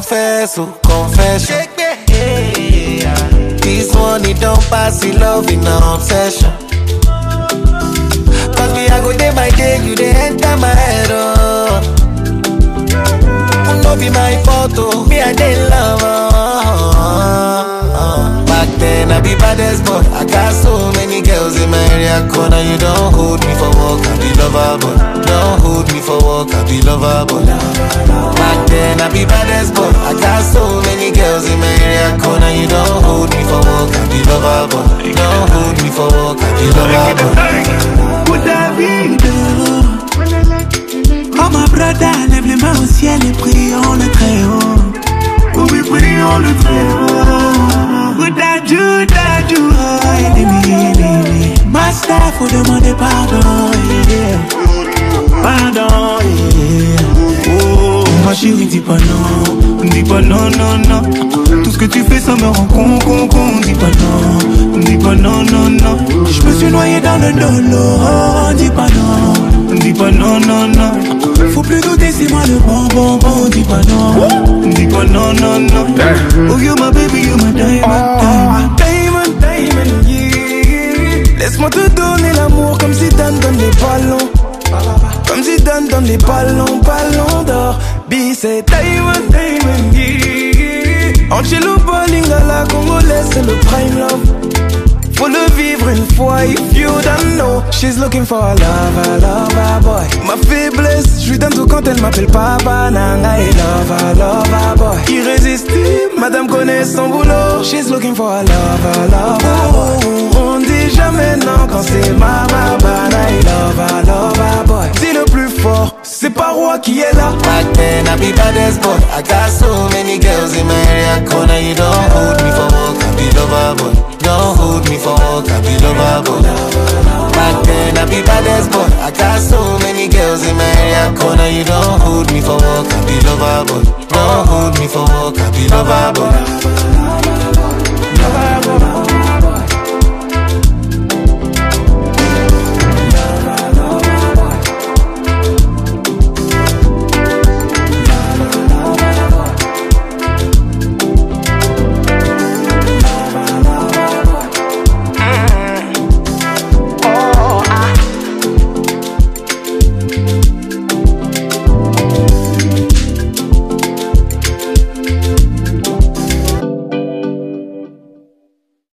confess, oh, confession. This one, it don't pass the love in an obsession. Cause me, I go day by day, you they enter my head, oh. No be my fault, oh. Me, I did love, oh. Back then, I be baddest boy. I got so many girls in my area corner. You don't hold me for work, I be lover, boy. Don't hold me for work, I be lover, boy. Back then, I be baddest boy. I got so many girls in my area corner. You don't hold me for work, I be lover, boy. Don't hold me for work, I be lover, boy. Pour David. Oh ma brother, lève les mains au ciel et prions le très haut. Oh oui, prions le très haut. Bouddha, Judah, Judah, ennemi, ennemi. Master, faut demander pardon, yeah. Pardon, yeah. Oh, ma chérie, dis pas non. Dis pas non, non, non. Tout ce que tu fais, ça me rend con, con, con. Dis pas non. Dis pas non, non, non. Je me suis noyé dans le dolo. Oh, dis pas non. Dis pas non, non, non. Faut plus douter, c'est moi le bon, bon, bon. Dis pas non. Dis pas non, non, non. Oh, you my baby, you my diamond, diamond. Diamond, diamond, yeah. Laisse-moi te donner l'amour comme si Dan donne les ballons. Comme si Dan donne les ballons, ballons d'or. B, c'est Diamond, diamond, yeah. Angelo Lingala, congolaise, c'est le prime love. Faut le vivre une fois, if you don't know. She's looking for a lover, lover boy. Ma faiblesse, je lui donne tout quand elle m'appelle papa, nanga et lover, lover boy. Irrésistible, madame connaît son boulot. She's looking for a lover, lover boy. On dit jamais non quand c'est ma babana et lover, lover boy. Dis le plus fort, c'est pas roi qui est là. Back then, I be baddest boy. I got so many girls in my area corner. You don't hold me for work, I be lover boy. Don't hold me for work, I be lover boy. Back then, I be baddest boy. I got so many girls in my area corner. You don't hold me for work, I be lover boy. Don't hold me for work, I be lover boy.